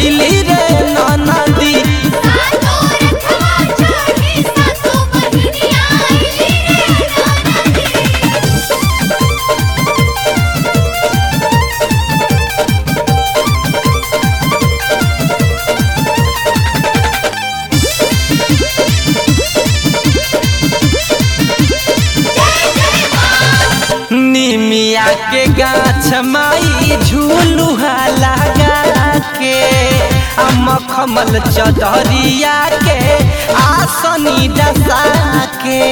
अइली रे नदी सातो रखवा चढ़ी सातो बहिनिया आइली रे नदी निमिया के गाछ माई झूलुहा लगा के आ मखमल चदरिया के आसनी डसा के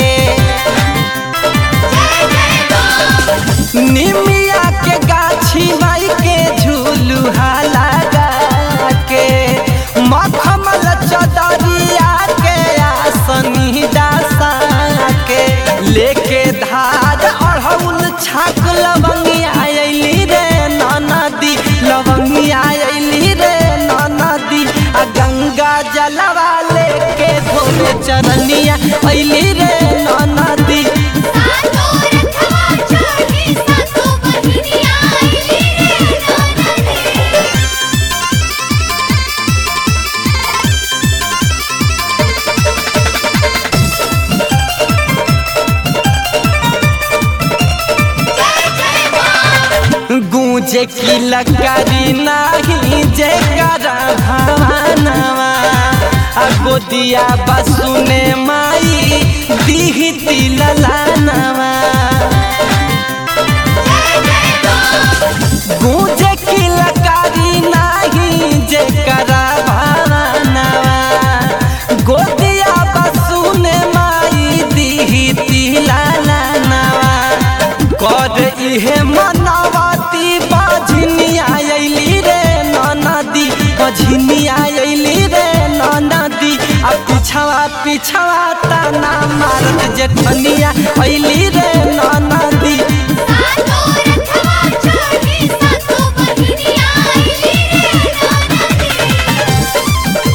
निमिया के गाछी माई के झूलुहा लगा के मखमल चदरिया के आसनी डसा के लेके धार अढ़ौल छाक लवंगिया अइली रे नदी लवंगिया अइली रे नदी आ गंगा जलवा लेके धोले चरनिया अइली रे नदी सातो रखवा चढ़ी सातो बहिनिया आइली रे नदी गूंजे की लकारी नाही जे करा भावनवा आ गोदिया बसुने माई दीही तिललानवा गूंजे की लकारी नाही जे करा भावनवा गोदिया बसुने माई दीही तिललानवा कर इहे मनवती बझनिया अइली रे नदी बझनिया अइली रे नदी आ पिछवा पिछवा ताना मारत जेठनिया अइली रे नदी सातो रखवा चढ़ी सातो बहिनिया आइली रे नदी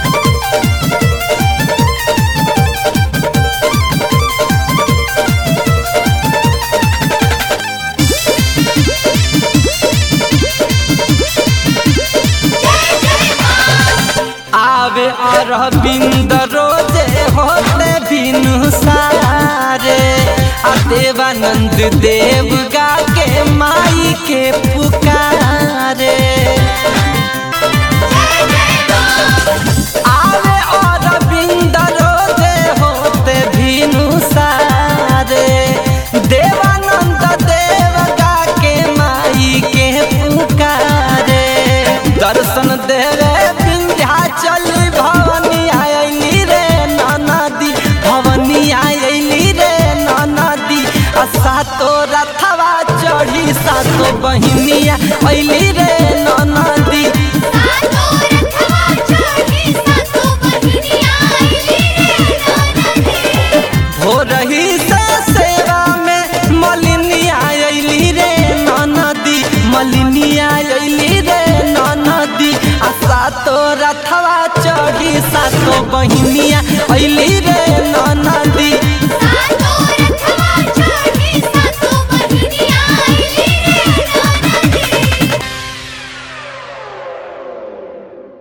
आवे अरविंद रोजे होते बिनु सारे आ देवानंद देव गा के माई के पुकारे आवे अरविंद रोजे होते बिनु सारे देवानंद देव गा के माई के पुकारे दर्शन देवे विंध्याचल भवनी आयली रे नदी भवनी आयली रे नदी आ सातो रथवा चढ़ी सातो बहिनिया अइली रे नदी सातो रखवा चढ़ी सातो बहिनिया आइली रे नदी हो रही से सेवा में मलिनिया अइली रे नदी मलिनिया अइली रे नदी आ सातो रथवा चढ़ी सातो बहिनिया अइली रे